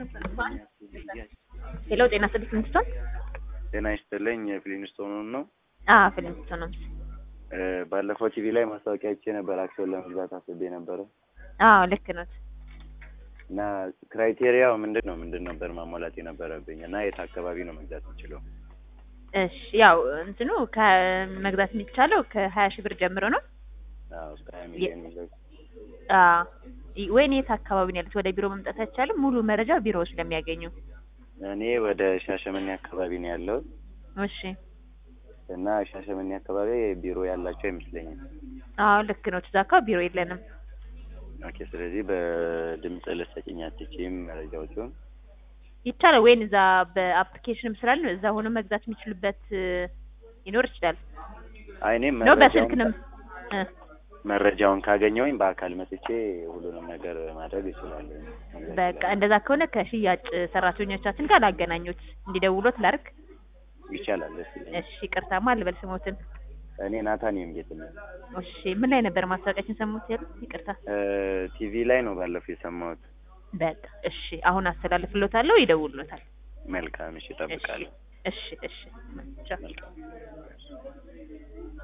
ሄሎ ጤና ስድስት ምንስቶን ጤና ይስጥልኝ የፍሊንስቶኑን ነው። አዎ ፍሊንስቶን ነው። እ ባለፈው ቲቪ ላይ ማስታወቂያ አይቼ ነበር አክሲዮን ለመግዛት አስቤ ነበረ አዎ ልክ ነው። እና ክራይቴሪያው ምንድን ነው ምንድን ነበር ማሟላት የነበረብኝ እና የት አካባቢ ነው መግዛት የምችለው? እሺ ያው እንትኑ ከመግዛት የሚቻለው ከሀያ ሺህ ብር ጀምሮ ነው። አዎ እስከ ሀያ ሚሊዮን ይዘው አዎ ይ- ወይኔ የት አካባቢ ነው ያሉት? ወደ ቢሮ መምጣት አይቻልም? ሙሉ መረጃ ቢሮ ስለሚያገኙ። እኔ ወደ ሻሸመኔ አካባቢ ነው ያለሁት እሺ እና ሻሸመኔ አካባቢ ቢሮ ያላቸው አይመስለኝም። አዎ ልክ ነው። እዛ አካባቢ ቢሮ የለንም። ኦኬ ስለዚህ በድምጽ ልትሰጪኝ አትችይም መረጃዎቹን? ይቻላል ወይን እዛ በአፕሊኬሽንም ስላለ እዛ ሆኖ መግዛት የሚችሉበት እ፣ ሊኖር ይችላል አይ እኔ ነው መረጃውን በስልክንም እ፣ መረጃውን ካገኘሁኝ በአካል መጥቼ ሁሉንም ነገር ማድረግ እችላለሁ። በቃ እንደዛ ከሆነ ከሽያጭ ሰራተኞቻችን ጋር ላገናኙት እንዲደውሎት ላርግ። ይቻላል። ደስ ይለኛል። እሺ ይቅርታማ ልበል ስሞትን። እኔ ናታኒየም ጌትነት እሺ ምን ላይ ነበር ማስታወቂያችን ሰሙት ያሉት? ይቅርታ ቲቪ ላይ ነው ባለፈው የሰማሁት። በቃ እሺ አሁን አስተላልፍሎታለሁ፣ ይደውሉታል። መልካም እሺ፣ እሺ እጠብቃለሁ። እሺ እሺ ቻው። መልካም